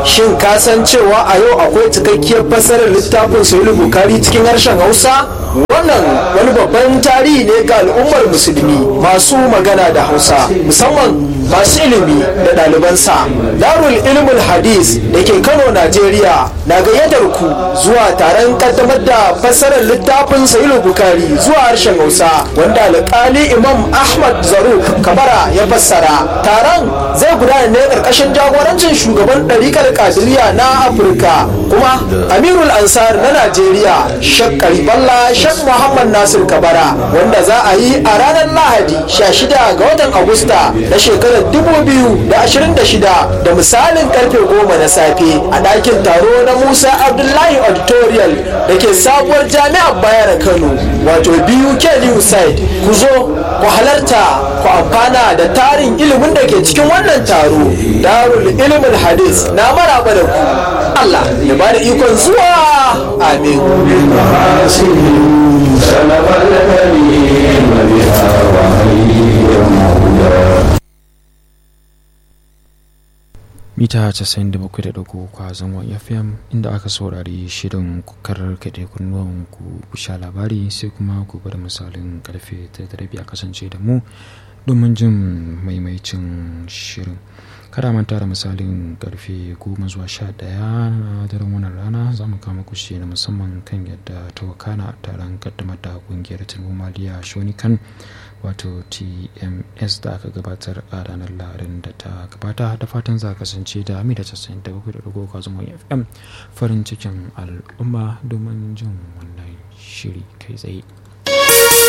shin ka san cewa a yau akwai cikakkiyar fassarar littafin sahih bukari cikin harshen hausa wannan wani babban tarihi ne ga al'ummar musulmi masu magana da hausa musamman masu ilimi da ɗalibansa darul ilmul hadis da ke kano najeriya na gayyatar ku zuwa taron kaddamar da fassarar littafin sahih bukari zuwa harshen hausa wanda alƙali imam ahmad zaruk kabara ya fassara taron zai gudana ne ƙarƙashin jagorancin shugaban ɗarikar kadiriya na afirka kuma amirul ansar na najeriya shek kariballa shek muhammad nasir kabara wanda za a yi a ranar lahadi 16 ga watan agusta na shekarar 2026 da misalin karfe 10 na safe a ɗakin taro na musa abdullahi auditorial da ke sabuwar jami'ar bayar kano wato biyu new side ku zo ku halarta ku amfana da tarin ilimin da ke cikin wannan taro darul ilimin hadis na maraba da ku Allah ya bada ikon zuwa amin mita 97.3 kwazon wa fm inda aka saurari shirin karar kaɗe kunnuwan ku sha labari sai kuma gobe da misalin karfe ta rabi a kasance da mu domin jin maimaicin shirin kada manta da misalin karfe goma zuwa sha daya na daren wannan rana za mu kama kushe na musamman kan yadda ta wakana taron kaddamar da kungiyar tilmomaliya shonikan wato tms da aka gabatar a ranar larin da ta gabata da fatan za kasance da amina casa'in da bakwai da dogo kwazon fm farin cikin al'umma domin jin wannan shiri kai tsaye